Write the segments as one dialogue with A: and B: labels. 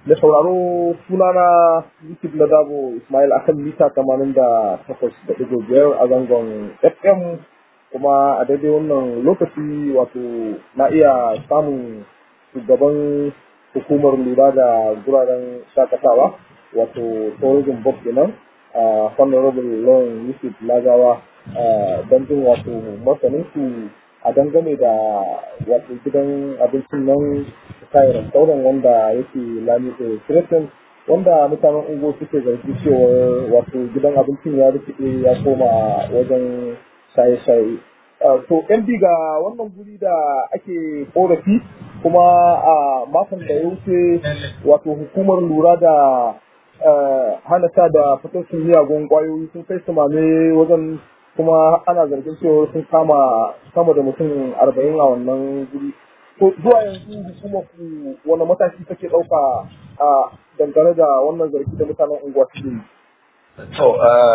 A: da sauraro sunana Yusuf na Dabo Ismail akan mita tamanin da takwas da ɗigo biyar a zangon FM kuma a daidai wannan lokaci wato na iya samun shugaban hukumar lura da guraren shakatawa wato tourism board kenan a honorable lawan Yusuf Lagawa don jin wato masanin su a dangane da wato gidan abincin nan kayan restaurant wanda yake lami da Crescent wanda mutanen ungo suke zargi cewa wato gidan abincin ya rikide ya koma wajen shaye-shaye. To, MD ga wannan guri da ake korafi kuma a makon da ya wuce wato hukumar lura da hana sha da fitocin miyagun kwayoyi sun kai su mame wajen kuma ana zargin cewa sun kama sama da mutum arba'in a wannan guri to zuwa yanzu hukumar ku wani mataki take ɗauka a dangane da wannan zargi da mutanen unguwa suke yi
B: To,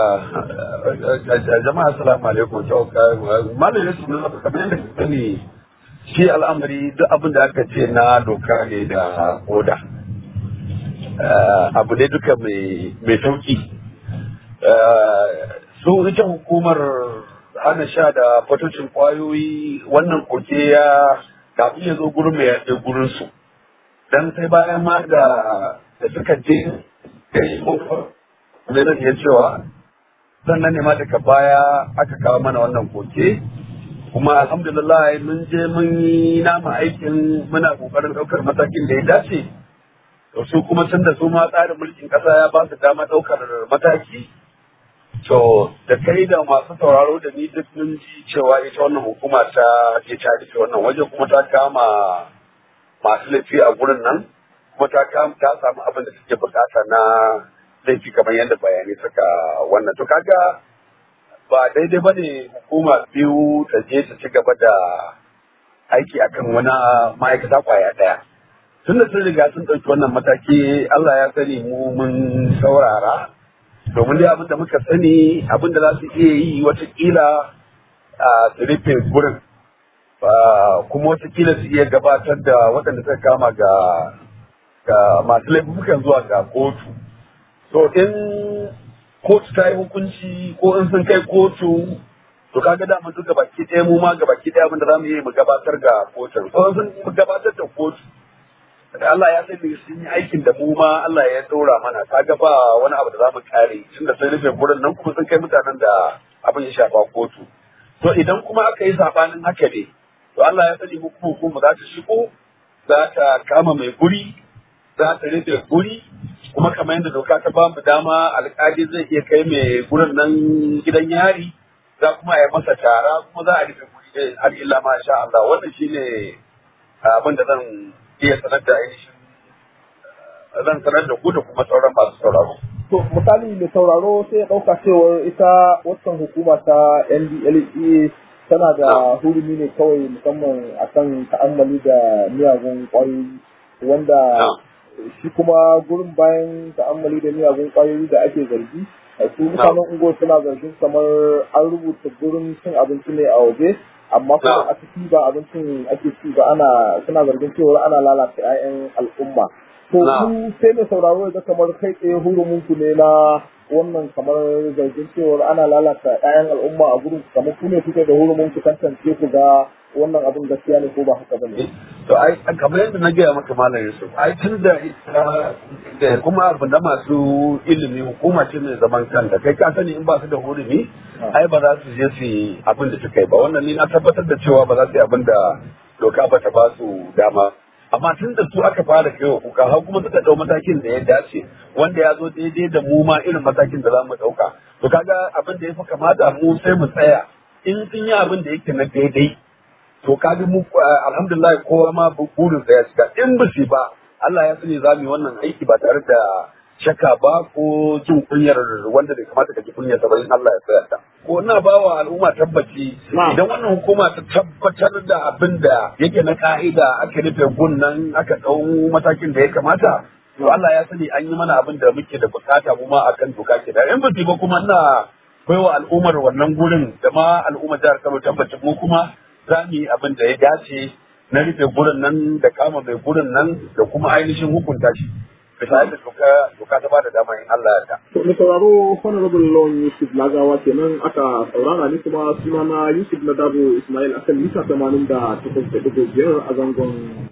B: jama'a assalamu alaikum. To, malam Yusuf na kamar yadda ka sani shi al'amari duk abin da aka ce na doka ne da oda. Abu ne duka mai sauki. Su ita hukumar hana sha da fatocin kwayoyi wannan koke ya kafin ya zo gurin mai yaɗe gurin su. Dan sai bayan ma da suka je zai iya cewa sannan ne ma daga baya aka kawo mana wannan koke kuma alhamdulillah mun je mun yi nama aikin muna kokarin ɗaukar matakin da ya dace to su kuma tun da su ma tsarin mulkin ƙasa ya ba su dama ɗaukar mataki to da kai da masu sauraro da ni duk mun ji cewa ita wannan hukuma ta je ta rufe wannan waje kuma ta kama masu laifi a gurin nan kuma ta ta samu abin da suke bukata na laifi kamar yadda bayanai suka wannan to kaga ba daidai ba ne hukuma biyu ta je ta ci gaba da aiki akan wani ma'aikata kwaya ɗaya tun da sun riga sun ɗauki wannan mataki Allah ya sani mu mun saurara domin dai abin da muka sani abin da za su iya yi watakila a su rufe gurin kuma watakila su iya gabatar da waɗanda suka kama ga ga masu laifukan zuwa ga kotu to in kotu ta yi hukunci ko in sun kai kotu to kaga da mun duka baki ɗaya mu ma ga baki ɗaya abin da zamu yi mu gabatar ga kotun ko sun gabatar da kotu Allah ya sani sun yi aikin da mu ma Allah ya ɗora mana kaga ba wani abu da zamu kare tunda sun rufe gurin nan kuma sun kai mutanen da abin ya shafa kotu to idan kuma aka yi sabanin haka ne to Allah ya sani hukumu za ta shigo za ta kama mai guri za ta rufe guri kuma kamar yadda doka ta ba mu dama alƙali zai iya kai mai gurin nan gidan yari za kuma a yi masa tara kuma za a rufe guri har illa ma sha Allah wannan shine abin da zan iya sanar da ainihin zan sanar da ku da kuma sauran masu sauraro.
A: To misali mai sauraro sai ya ɗauka cewar ita waccan hukuma ta NDLEA tana da hurumi ne kawai musamman akan ta'ammali da miyagun ƙwayoyi wanda shi kuma gurin bayan ta'ammali da miyagun kwayoyi da ake zargi su mutanen ungo suna zargin kamar an rubuta gurin cin abinci ne a waje amma kuma a ciki ba abincin ake ci ba ana suna zargin cewa ana lalata 'ya'yan al'umma to ku sai mai sauraro da kamar kai tsaye hurumin ku ne na wannan kamar zargin cewa ana lalata 'ya'yan al'umma a gurin kamar ku ne kuke da hurumin ku tantance ku ga wannan abin gaskiya ne ko ba haka bane
B: to ai kamar yadda na gaya maka malam Yusuf ai tun da da kuma abu na masu ilimi hukuma ce mai zaman kanta kai ka sani in ba su da hurumi ai ba za su je su yi abin da suka yi ba wannan ni na tabbatar da cewa ba za su yi abin da doka ba ta ba su dama amma tun da su aka fara kai wa kuka har kuma suka dau matakin da ya dace wanda ya zo daidai da mu ma irin matakin da za mu dauka to kaga abin da ya fi kamata mu sai mu tsaya in sun yi abin da yake na daidai to kaga mu alhamdulillah kowa ma burin sa ya shiga in ba shi ba Allah ya sani za mu yi wannan aiki ba tare da shakka ba ko jin kunyar wanda bai kamata ka ji kunyar sa in Allah ya tsaya ta ko ina ba wa al'umma tabbaci idan wannan hukuma ta tabbatar da abin da yake na ka'ida aka rufe gunnan aka dau matakin da ya kamata to Allah ya sani an yi mana abin da muke da bukata mu ma akan doka ke da in ba ba kuma ina baiwa al'ummar wannan gurin da ma al'ummar jihar Kano tabbacin mu kuma za mu yi abin da ya dace na rufe gurin nan da kama mai gurin nan da kuma ainihin hukunta shi bisa yadda doka doka ta bada dama in Allah ya
A: To mai sauraro Honorable Lawan Yusuf Lagawa kenan aka saurara ni kuma sunana Yusuf Nadabo Ismail akan mita 88.5 a zangon